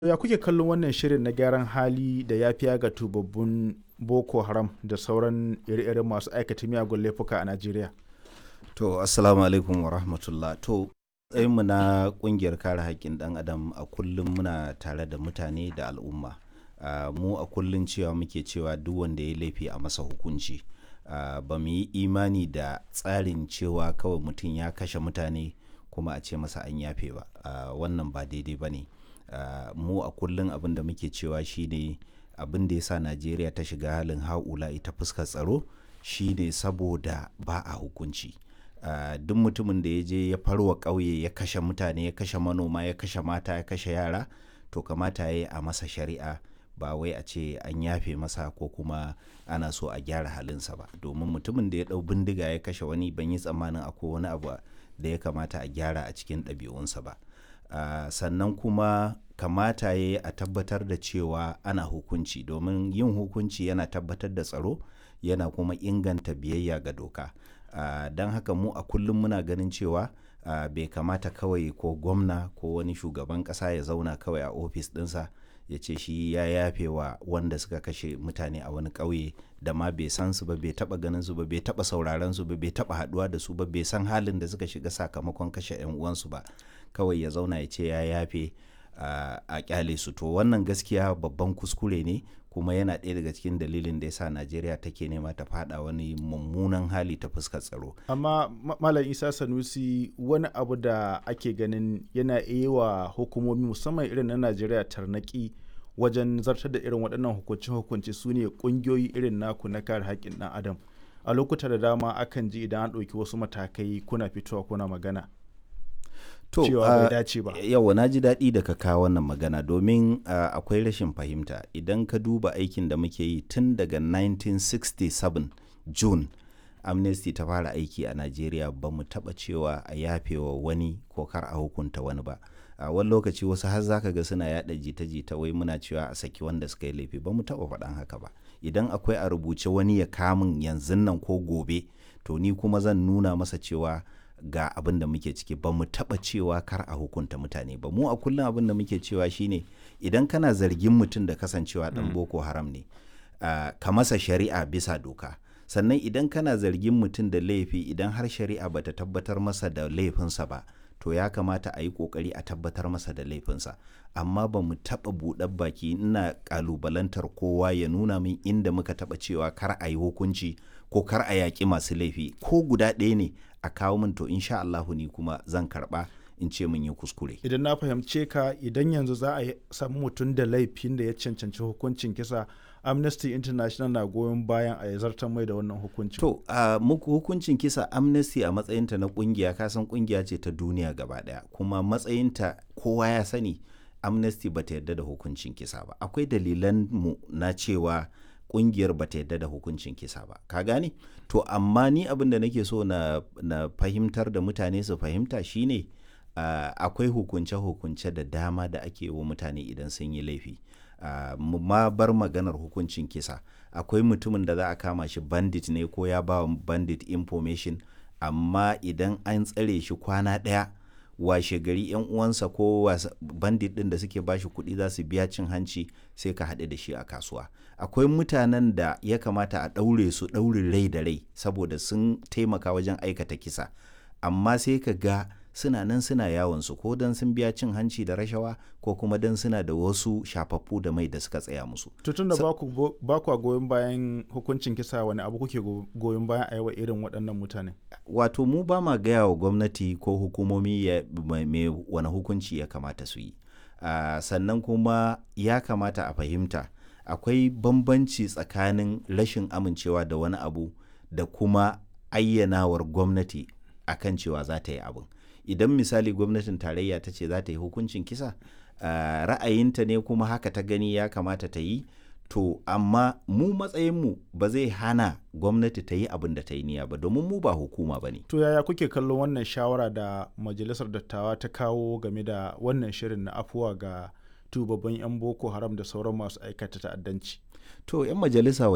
Ya kuke kallon wannan shirin na gyaran hali da yafiya ga tubabbun Boko Haram da sauran ire-iren masu aikata miyagun laifuka a Najeriya? To, Assalamu alaikum wa rahmatullah. To, mu na ƙungiyar kare haƙƙin ɗan adam a kullum muna tare da mutane da al'umma. Uh, mu a kullum cewa muke cewa duk wanda ya laifi a masa hukunci. Uh, ba mu yi imani da tsarin cewa kawai mutum ya kashe mutane kuma a ce masa an yafe ba. Uh, wannan ba daidai ba ne. Uh, mu a kullum abin da muke cewa shine abin da ya sa najeriya ta shiga halin haula ita fuskar tsaro shine saboda ba a hukunci uh, duk mutumin da ya je ya farwa ƙauye ya kashe mutane ya kashe manoma ya kashe mata ya kashe yara to kamata ya yi a masa shari'a ba wai a ce an yafe masa ko kuma ana so a gyara halinsa ba domin mutumin da ya ɗau bindiga ya kashe wani ban yi tsammanin akwai wani abu da ya kamata a gyara a cikin ɗabi'unsa ba Uh, sannan kuma kamata ya yi a tabbatar da cewa ana hukunci domin yin hukunci yana tabbatar da tsaro yana kuma inganta biyayya ga doka uh, don haka mu a kullum muna ganin cewa uh, bai kamata kawai ko gwamna ko wani shugaban ƙasa ya zauna kawai a ofis ɗinsa ya ce shi ya yafe wa wanda suka kashe mutane a wani ƙauye da ma bai san su ba bai taba ganin su ba bai taba sauraron su ba bai taba haduwa da su ba bai san halin da suka shiga sakamakon kashe yan uwansu ba kawai ya zauna ya ce ya yafe a kyale su to wannan gaskiya babban kuskure ne kuma yana ɗaya daga cikin dalilin da yasa Najeriya take nema ta fada wani mummunan hali ta fuskar tsaro amma malam Isa Sanusi wani abu da ake ganin yana iya wa hukumomi musamman irin na Najeriya tarnaki wajen zartar da irin waɗannan hukunce-hukunce su ne ƙungiyoyi irin naku na kare haƙƙin ɗan adam a lokuta da dama akan ji idan an ɗauki wasu matakai kuna fitowa kuna magana to cewa bai dace ba yawa na ji daɗi da ka kawo wannan magana domin uh, akwai rashin fahimta idan ka duba aikin da muke yi tun daga 1967 june amnesty ta fara aiki a najeriya ba mu taɓa cewa a yafewa wani ko kar a hukunta wani ba a uh, wani lokaci wasu har zaka ga suna yada jita-jita wai muna cewa a saki wanda suka yi laifi ba mu taba faɗan haka ba idan akwai a rubuce wani ya kamun yanzu nan ko gobe to ni kuma zan nuna masa cewa ga abin da muke ciki ba mu taba cewa kar a hukunta mutane ba mu a kullum abin da muke cewa shine idan kana zargin mutum da kasancewa dan boko haram ne uh, ka masa shari'a bisa doka sannan idan kana zargin mutum da laifi idan har shari'a bata tabbatar masa da laifinsa ba to ya kamata a yi kokari a tabbatar masa da laifinsa amma ba mu taɓa buɗar baki ina ƙalubalantar kowa ya nuna min inda muka taɓa cewa kar a yi hukunci ko kar a yaƙi masu laifi ko guda ɗaya ne a kawo min to insha Allahu ni kuma zan karɓa in ce mun yi kuskure. Idan na fahimce ka idan yanzu za a samu mutum da laifin da ya cancanci hukuncin kisa Amnesty International na goyon bayan a zartar mai da wannan hukuncin. To, uh, muku hukuncin kisa Amnesty a matsayinta na kungiya kasan kungiya ce ta duniya gaba daya kuma matsayinta kowa ya sani Amnesty ba ta yarda da hukuncin kisa ba. Akwai dalilan mu na cewa kungiyar ba ta yarda da hukuncin kisa ba. Ka gane? To, amma ni abin da nake so na, na fahimtar da mutane su fahimta shine uh, akwai hukunce-hukunce da dama da ake wa mutane idan sun yi laifi. Uh, ma bar maganar hukuncin kisa akwai mutumin da za a kama shi bandit ne ko ya ba bandit information amma idan an tsare shi kwana ɗaya washe gari yan uwansa ko bandit ɗin da suke bashi kuɗi za su biya cin hanci sai ka haɗu da shi a kasuwa akwai mutanen da ya kamata a ɗaure su ɗaurin rai da rai saboda sun taimaka wajen aikata kisa amma sai ka ga suna nan suna yawon su ko dan sun biya cin hanci da rashawa ko kuma dan suna da wasu shafaffu da mai da suka tsaya musu. Tutun da ba ku goyon bayan hukuncin kisa wani abu kuke goyon bayan a yawa irin waɗannan mutane? Wato mu ba ma gaya wa gwamnati ko hukumomi ya me wani hukunci ya kamata su yi. Uh, sannan kuma ya kamata a fahimta akwai bambanci tsakanin rashin amincewa da wani abu da kuma ayyanawar gwamnati akan cewa za ta yi abin. idan misali gwamnatin tarayya ta ce za ta yi hukuncin kisa uh, ra'ayinta ne kuma haka ta gani ya kamata ta yi to amma mu matsayinmu ba zai hana gwamnati ta yi abin da ta yi niyya ba domin mu ba hukuma ba ne. To yaya kuke kallon wannan shawara da majalisar dattawa ta kawo game da wannan shirin na afuwa ga tubabban 'yan boko haram da sauran masu aikata ta'addanci? To 'yan majalisa